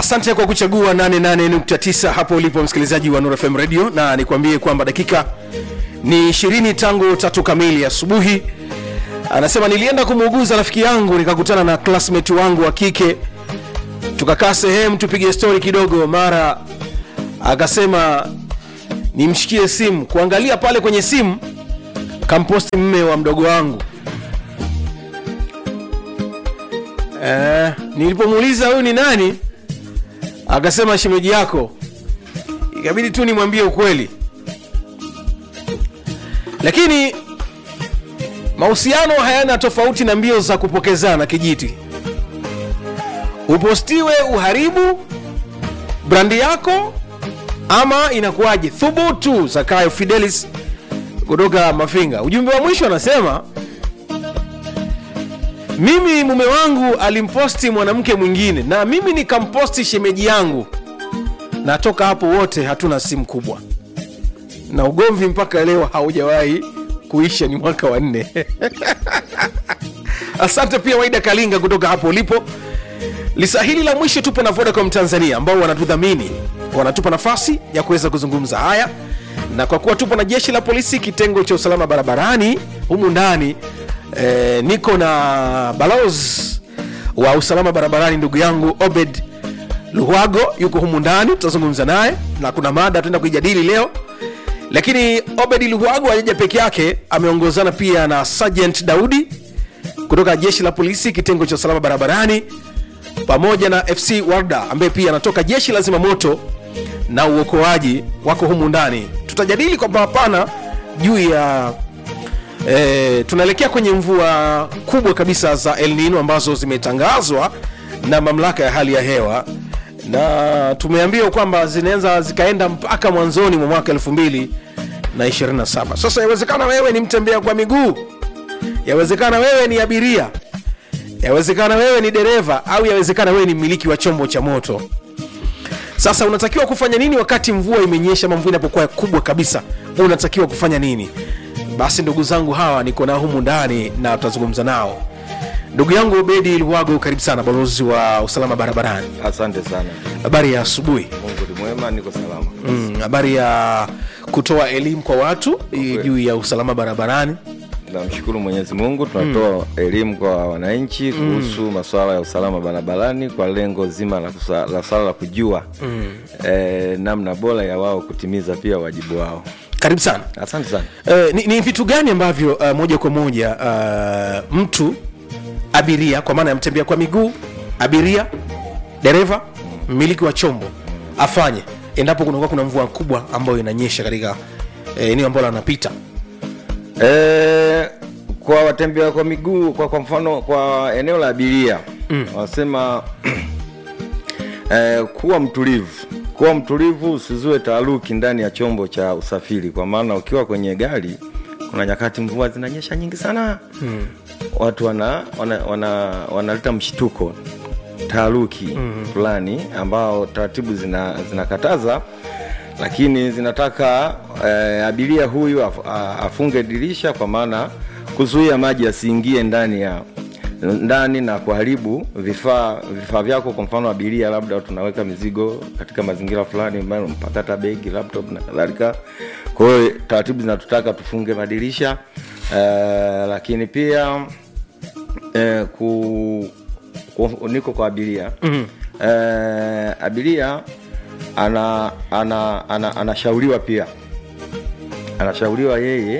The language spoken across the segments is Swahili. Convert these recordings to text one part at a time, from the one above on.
asante kwa kuchagua 88.9 hapo ulipo msikilizaji wa Nuru FM radio na nikwambie kwamba dakika ni 20 tangu tatu kamili asubuhi anasema nilienda kumuuguza rafiki yangu nikakutana na classmate wangu wa kike tukakaa sehemu tupige stori kidogo mara akasema nimshikie simu kuangalia pale kwenye simu kamposti mme wa mdogo wangu eh, nilipomuuliza huyu ni nani akasema shemeji yako ikabidi tu nimwambie ukweli lakini mahusiano hayana tofauti na mbio za kupokezana kijiti upostiwe uharibu brandi yako ama inakuwaje thubutu zakayo fidelis kutoka mafinga ujumbe wa mwisho anasema mimi mume wangu alimposti mwanamke mwingine na mimi nikamposti shemeji yangu na toka hapo wote hatuna simu kubwa na ugomvi mpaka leo haujawahi kuisha ni mwaka wa nne asante pia waida kalinga kutoka hapo ulipo lisa hili la mwisho tupo na vodacom tanzania ambao wanatudhamini wanatupa nafasi ya kuweza kuzungumza haya na kwa kuwa tupo na jeshi la polisi kitengo cha usalama barabarani humu ndani eh, niko na balozi wa usalama barabarani ndugu yangu obed luhwago yuko humu ndani tutazungumza naye na kuna mada tuenda kuijadili leo lakini obed luhwago hajaja peke yake ameongozana pia na sergeant daudi kutoka jeshi la polisi kitengo cha usalama barabarani pamoja na fc warda ambaye pia anatoka jeshi la zimamoto na uokoaji wako humu ndani tutajadili kwa mapana juu ya e, tunaelekea kwenye mvua kubwa kabisa za el nino ambazo zimetangazwa na mamlaka ya hali ya hewa na tumeambiwa kwamba zinaweza zikaenda mpaka mwanzoni mwa mwaka 2027 sasa yawezekana wewe ni mtembea kwa miguu yawezekana wewe ni abiria yawezekana wewe ni dereva au yawezekana wewe ni mmiliki wa chombo cha moto sasa unatakiwa kufanya nini wakati mvua imenyesha ama mvua inapokuwa kubwa kabisa unatakiwa kufanya nini basi ndugu zangu hawa niko nao humu ndani na tutazungumza nao ndugu yangu bedi luwago karibu sana balozi wa usalama barabarani Asante sana. habari ya asubuhi Mungu ni mwema, niko salama. Mm, habari ya kutoa elimu kwa watu i- juu ya usalama barabarani Namshukuru Mwenyezi Mungu, tunatoa elimu kwa wananchi kuhusu masuala ya usalama barabarani kwa lengo zima la, kusa- la swala la kujua eh, namna bora ya wao kutimiza pia wajibu wao. karibu sana Asante sana. Uh, ni, ni vitu gani ambavyo uh, moja kwa moja uh, mtu abiria kwa maana ya mtembea kwa miguu abiria dereva mmiliki wa chombo afanye endapo kunakuwa kuna mvua kubwa ambayo inanyesha katika eh, eneo ambalo anapita Eh, kwa watembea kwa miguu kwa, kwa mfano kwa eneo la abiria mm. wanasema eh, kuwa mtulivu kuwa mtulivu usizue taaruki ndani ya chombo cha usafiri kwa maana ukiwa kwenye gari kuna nyakati mvua zinanyesha nyingi sana mm. watu wana wanaleta wana, wanaleta mshtuko taaruki mm. fulani ambao taratibu zina- zinakataza lakini zinataka eh, abiria huyu af, a- afunge dirisha kwa maana kuzuia maji yasiingie ndani ya ndani na kuharibu vifaa vifaa vyako kwa mfano abiria labda tunaweka mizigo katika mazingira fulani ambayo mpaka hata begi laptop na kadhalika kwa hiyo taratibu zinatutaka tufunge madirisha eh, lakini pia eh, ku, ku, niko kwa abiria mm-hmm. eh, abiria ana ana ana anashauriwa pia anashauriwa yeye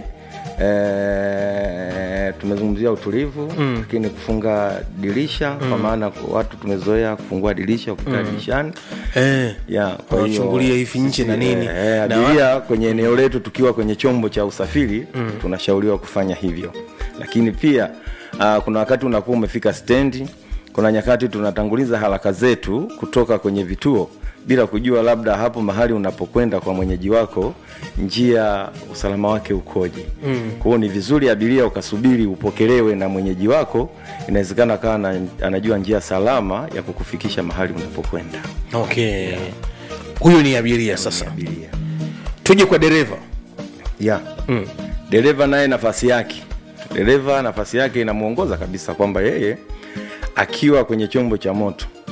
e, tumezungumzia utulivu mm. lakini kufunga dirisha mm. kwa maana watu tumezoea kufungua dirisha kukaa mm. dirishani eh, ya kwa hiyo Wanachungulia hivi nje na sisi, nini. eh, Na abiria kwenye eneo letu tukiwa kwenye chombo cha usafiri mm. tunashauriwa kufanya hivyo lakini pia uh, kuna wakati unakuwa umefika stendi kuna nyakati tunatanguliza haraka zetu kutoka kwenye vituo bila kujua labda hapo mahali unapokwenda kwa mwenyeji wako njia usalama wake ukoje mm. kwa hiyo ni vizuri abiria ukasubiri upokelewe na mwenyeji wako inawezekana kawa na, anajua njia salama ya kukufikisha mahali unapokwenda okay huyu ni abiria sasa abiria tuje kwa dereva ya mm. dereva naye nafasi yake dereva nafasi yake inamwongoza kabisa kwamba yeye akiwa kwenye chombo cha moto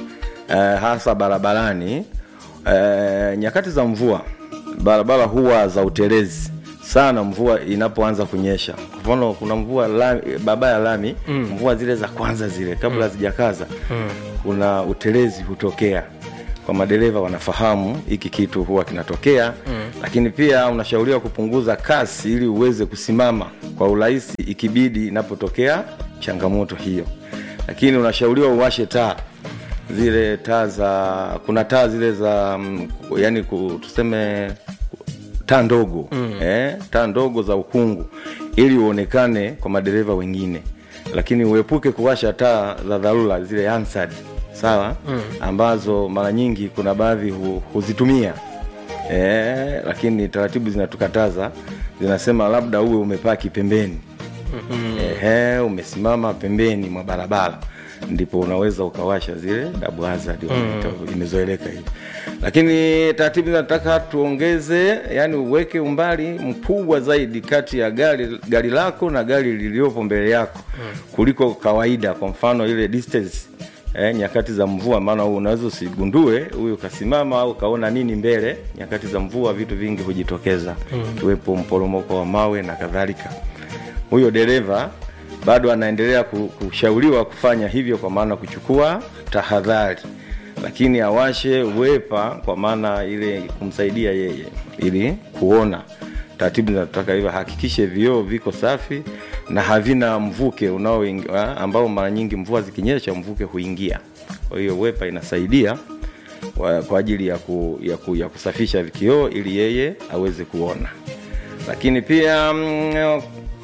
eh, hasa barabarani eh, nyakati za mvua barabara huwa za utelezi sana mvua inapoanza kunyesha kwa mfano kuna mvua lami, barabara ya lami mm. mvua zile za kwanza zile kabla hazijakaza mm. kuna utelezi hutokea kwa madereva wanafahamu hiki kitu huwa kinatokea mm. lakini pia unashauriwa kupunguza kasi ili uweze kusimama kwa urahisi ikibidi inapotokea changamoto hiyo lakini unashauriwa uwashe taa zile taa za kuna taa zile za mm, yani ku- tuseme taa ndogo mm. eh, taa ndogo za ukungu ili uonekane kwa madereva wengine lakini uepuke kuwasha taa za dharura zile ansad sawa mm. ambazo mara nyingi kuna baadhi hu, huzitumia eh, lakini taratibu zinatukataza zinasema labda uwe umepaki pembeni mm-hmm. Ehe, umesimama pembeni mwa barabara ndipo unaweza ukawasha zile double hazard wanaita, imezoeleka hivi lakini taratibu zinataka tuongeze yani uweke umbali mkubwa zaidi kati ya gari gari lako na gari lililopo mbele yako kuliko kawaida kwa mfano ile distance eh, nyakati za mvua maana unaweza usigundue huyu kasimama au kaona nini mbele nyakati za mvua vitu vingi hujitokeza kiwepo mporomoko wa mawe na kadhalika huyo dereva bado anaendelea ku- kushauriwa kufanya hivyo kwa maana kuchukua tahadhari lakini awashe wepa kwa maana ile kumsaidia yeye ili kuona taratibu zinataka hivyo hakikishe vioo viko safi na havina mvuke unaoingia ambao mara nyingi mvua zikinyesha mvuke huingia kwa hiyo wepa inasaidia kwa, kwa ajili ya, ku, ya, ku, ya kusafisha kioo ili yeye aweze kuona lakini pia mm,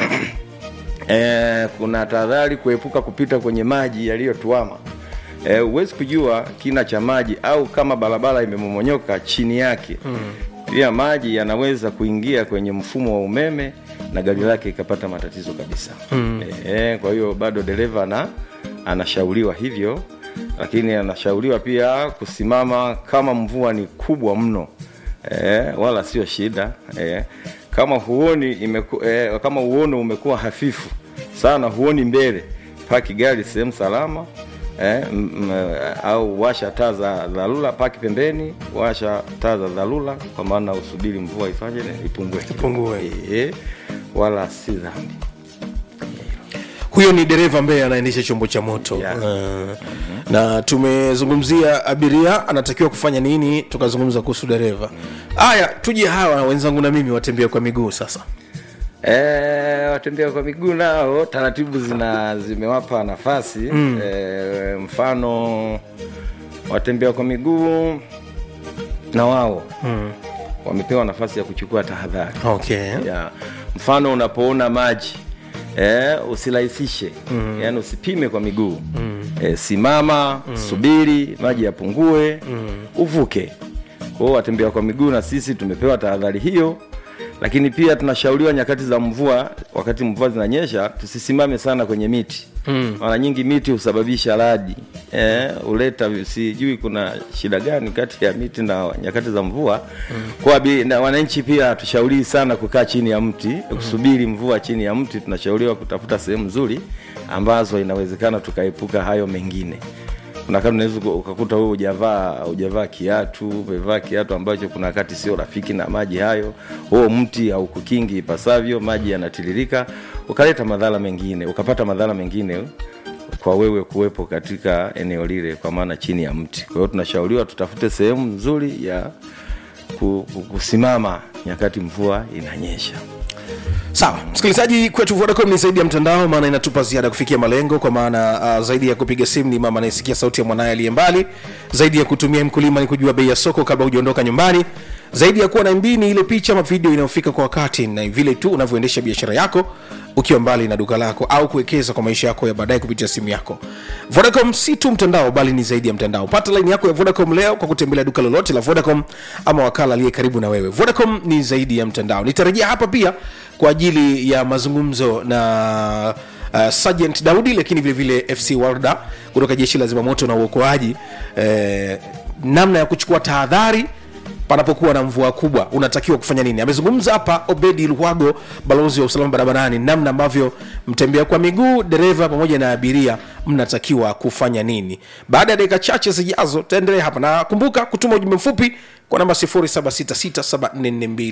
eh, kuna tahadhari kuepuka kupita kwenye maji yaliyotuama eh, huwezi kujua kina cha maji au kama barabara imemomonyoka chini yake mm. pia maji yanaweza kuingia kwenye mfumo wa umeme na gari lake ikapata matatizo kabisa mm. eh, kwa hiyo bado dereva ana anashauriwa hivyo lakini anashauriwa pia kusimama kama mvua ni kubwa mno eh, wala sio shida eh, kama huoni imeku, eh, kama uono umekuwa hafifu sana huoni mbele paki gari sehemu salama eh, m, m, au washa taa za dharura paki pembeni washa taa za dharura kwa maana usubiri mvua ifanye ipungue Ipungue. eh, wala si dhambi huyo ni dereva ambaye anaendesha chombo cha moto Yeah. uh, na tumezungumzia abiria anatakiwa kufanya nini tukazungumza kuhusu dereva haya tuje hawa wenzangu na mimi watembea kwa miguu sasa E, watembea kwa miguu nao taratibu zina zimewapa nafasi mm. e, mfano watembea kwa miguu na wao mm. wamepewa nafasi ya kuchukua tahadhari okay ya mfano unapoona maji e, usirahisishe mm. yaani usipime kwa miguu mm. e, simama mm. subiri maji yapungue mm. uvuke kwa hiyo watembea kwa miguu na sisi tumepewa tahadhari hiyo lakini pia tunashauriwa nyakati za mvua wakati mvua zinanyesha tusisimame sana kwenye miti mm. mara nyingi miti husababisha radi eh, huleta sijui kuna shida gani kati ya miti na nyakati za mvua mm. kwa abi- na wananchi pia tushauriwi sana kukaa chini ya mti mm. kusubiri mvua chini ya mti tunashauriwa kutafuta sehemu nzuri ambazo inawezekana tukaepuka hayo mengine kuna wakati unaweza uka- ukakuta wewe hujavaa hujavaa kiatu umevaa kiatu ambacho kuna wakati sio rafiki na maji hayo huo mti haukukingi ipasavyo maji yanatiririka ukaleta madhara mengine ukapata madhara mengine kwa wewe kuwepo katika eneo lile kwa maana chini ya mti kwa hiyo tunashauriwa tutafute sehemu nzuri ya ku- ku- kusimama nyakati mvua inanyesha sawa msikilizaji kwetu vodacom ni zaidi ya mtandao maana inatupa ziada kufikia malengo kwa maana uh, zaidi ya kupiga simu ni mama anayesikia sauti ya mwanaye aliye mbali zaidi ya kutumia mkulima ni kujua bei ya soko kabla hujaondoka nyumbani zaidi ya kuwa na mb ni ile picha ama video inayofika kwa wakati na vile tu unavyoendesha biashara yako ukiwa mbali na duka lako au kuwekeza kwa maisha yako ya baadaye kupitia simu yako vodacom si tu mtandao bali ni zaidi ya mtandao pata laini yako ya vodacom leo kwa kutembelea duka lolote la vodacom ama wakala aliye karibu na wewe vodacom ni zaidi ya mtandao nitarejea hapa pia kwa ajili ya mazungumzo na uh, sergeant daudi lakini vile vile fc warda kutoka jeshi la zimamoto na uokoaji eh, namna ya kuchukua tahadhari panapokuwa na mvua kubwa unatakiwa kufanya nini amezungumza hapa obedi luhago balozi wa usalama barabarani namna ambavyo mtembea kwa miguu dereva pamoja na abiria mnatakiwa kufanya nini baada ya dakika chache zijazo taendelea hapa na kumbuka kutuma ujumbe mfupi kwa namba 07667442